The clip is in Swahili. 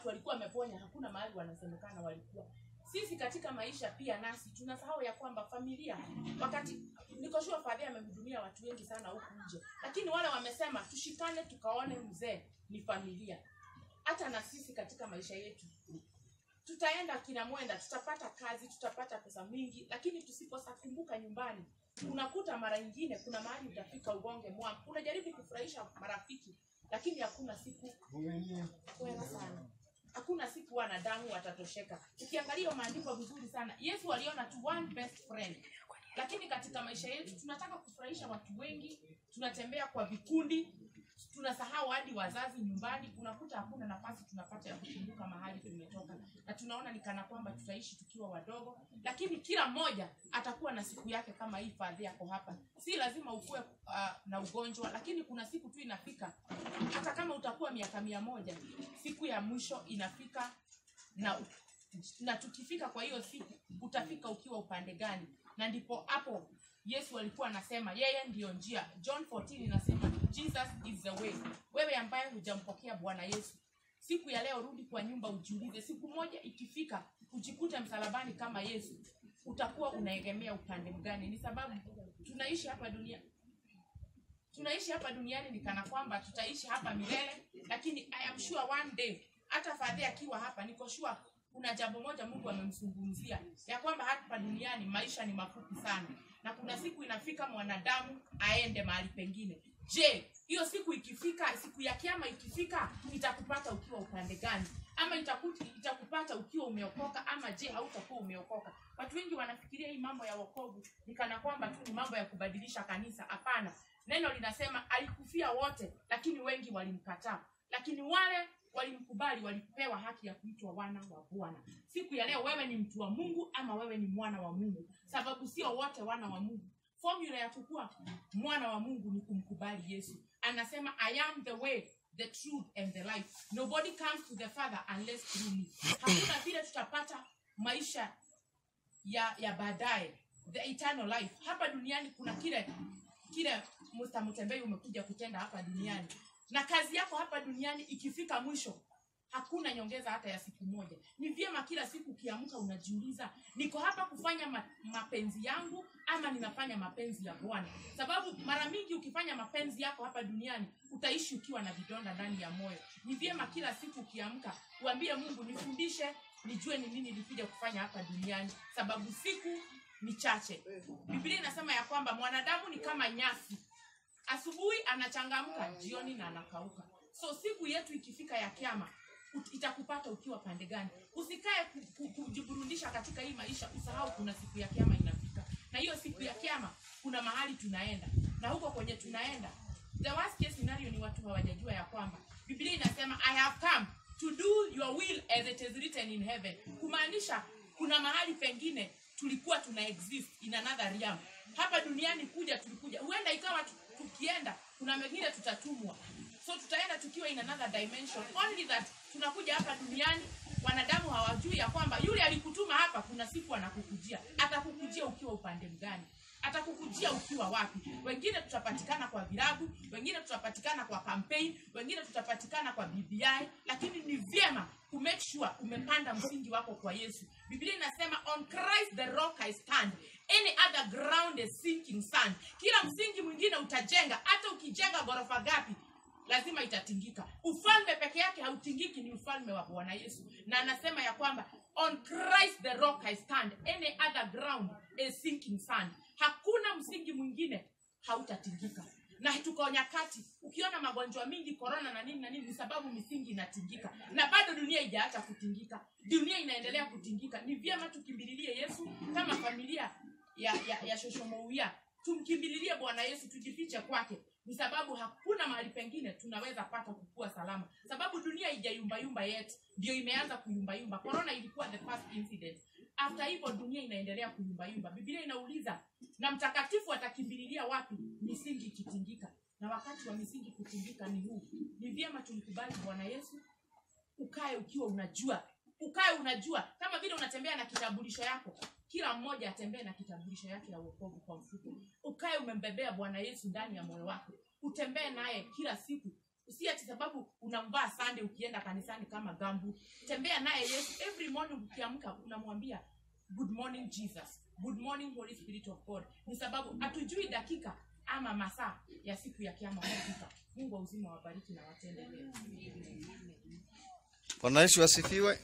watu walikuwa wameponya hakuna mahali wanasemekana walikuwa sisi katika maisha pia nasi tunasahau ya kwamba familia wakati nikoshua fadhia amehudumia watu wengi sana huku nje lakini wale wamesema tushikane tukaone mzee ni familia hata na sisi katika maisha yetu tutaenda kina mwenda tutapata kazi tutapata pesa mingi lakini tusiposakumbuka nyumbani unakuta mara nyingine kuna mahali utafika ugonge mwa unajaribu kufurahisha marafiki lakini hakuna siku kwema sana hakuna siku wanadamu watatosheka ukiangalia maandiko vizuri sana yesu aliona tu one best friend lakini katika maisha yetu tunataka kufurahisha watu wengi tunatembea kwa vikundi tunasahau hadi wazazi nyumbani unakuta hakuna nafasi tunapata ya kukumbuka mahali tumetoka na tunaona ni kana kwamba tutaishi tukiwa wadogo lakini kila mmoja atakuwa na siku yake kama hii fadhi yako hapa si lazima ukuwe uh, na ugonjwa lakini kuna siku tu inafika hata kama utakuwa miaka mia moja siku ya mwisho inafika na na tukifika kwa hiyo siku utafika ukiwa upande gani na ndipo hapo yesu alikuwa anasema yeye ndiyo njia john 14 inasema jesus is the way wewe ambaye hujampokea bwana yesu siku ya leo rudi kwa nyumba ujiulize siku moja ikifika ujikute msalabani kama yesu utakuwa unaegemea upande mgani ni sababu tunaishi hapa dunia tunaishi hapa duniani ni kana kwamba tutaishi hapa milele lakini i am sure one day hata fadhi akiwa hapa niko sure kuna jambo moja mungu amemzungumzia ya kwamba hapa duniani maisha ni mafupi sana na kuna siku inafika mwanadamu aende mahali pengine je hiyo siku ikifika siku ya kiama ikifika itakupata ukiwa upande gani ama itakuti, itakupata ukiwa umeokoka ama je hautakuwa umeokoka watu wengi wanafikiria hii mambo ya wokovu ni kana kwamba tu ni mambo ya kubadilisha kanisa hapana neno linasema alikufia wote lakini wengi walimkataa lakini wale walimkubali walipewa haki ya kuitwa wana wa bwana siku ya leo wewe ni mtu wa mungu ama wewe ni mwana wa mungu sababu sio wote wana wa mungu formula ya kukuwa mwana wa mungu ni kumkubali yesu anasema i am the way the truth and the life nobody comes to the father unless through me hakuna vile tutapata maisha ya ya baadaye the eternal life hapa duniani kuna kile kile Mr. Mutembei umekuja kutenda hapa duniani na kazi yako hapa duniani ikifika mwisho hakuna nyongeza hata ya siku moja ni vyema kila siku ukiamka unajiuliza niko hapa kufanya ma, mapenzi yangu ama ninafanya mapenzi ya bwana sababu mara mingi ukifanya mapenzi yako hapa duniani utaishi ukiwa na vidonda ndani ya moyo ni vyema kila siku ukiamka uambie mungu nifundishe nijue ni nini nilikuja kufanya hapa duniani sababu siku ni chache biblia inasema ya kwamba mwanadamu ni kama nyasi asubuhi anachangamka jioni na anakauka so siku yetu ikifika ya kiama ut- itakupata ukiwa pande gani usikae ku- ku- kujiburudisha katika hii maisha usahau kuna siku ya kiama inafika na hiyo siku ya kiama kuna mahali tunaenda na huko kwenye tunaenda the worst case scenario ni watu hawajajua ya kwamba biblia inasema i have come to do your will as it is written in heaven kumaanisha kuna mahali pengine tulikuwa tuna exist in another realm hapa duniani kuja tulikuja huenda ikawa tu- tukienda kuna mengine tutatumwa so tutaenda tukiwa in another dimension only that tunakuja hapa duniani wanadamu hawajui ya kwamba yule alikutuma hapa kuna siku anakukujia atakukujia ukiwa upande mgani atakukujia ukiwa wapi wengine tutapatikana kwa virabu wengine tutapatikana kwa campaign wengine tutapatikana kwa bbi lakini ni vyema kumake sure umepanda msingi wako kwa yesu biblia inasema on christ the rock i stand any other ground is sinking sand kila msingi mwingine utajenga hata ukijenga ghorofa gapi lazima itatingika ufalme peke yake hautingiki ni ufalme wa bwana yesu na anasema ya kwamba on christ the rock i stand any other ground is sinking sand hakuna msingi mwingine hautatingika na tuko nyakati ukiona magonjwa mingi korona na nini na nini ni sababu misingi inatingika na bado dunia ijaacha kutingika dunia inaendelea kutingika ni vyema tukimbililie yesu kama familia ya, ya, ya shoshomouya tumkimbililie bwana yesu tujifiche kwake ni sababu hakuna mahali pengine tunaweza pata kukua salama sababu dunia ijayumbayumba yet ndio imeanza kuyumbayumba korona ilikuwa the first incident after hivyo dunia inaendelea kuyumbayumba biblia inauliza na mtakatifu atakimbililia wapi misingi ikitingika na wakati wa misingi kutingika ni huu ni vyema tumkubali bwana yesu ukae ukiwa unajua ukae unajua kama vile unatembea na kitambulisho yako kila mmoja atembee na kitambulisho yake ya uokovu kwa mfuko ukae umembebea bwana yesu ndani ya moyo wako utembee naye kila siku si ati sababu unamvaa Sunday ukienda kanisani kama gambu tembea naye Yesu every morning ukiamka unamwambia good morning Jesus good morning Holy Spirit of God ni sababu hatujui dakika ama masaa ya siku ya kiama kufika Mungu wa uzima wabariki na watende mema Bwana Yesu asifiwe.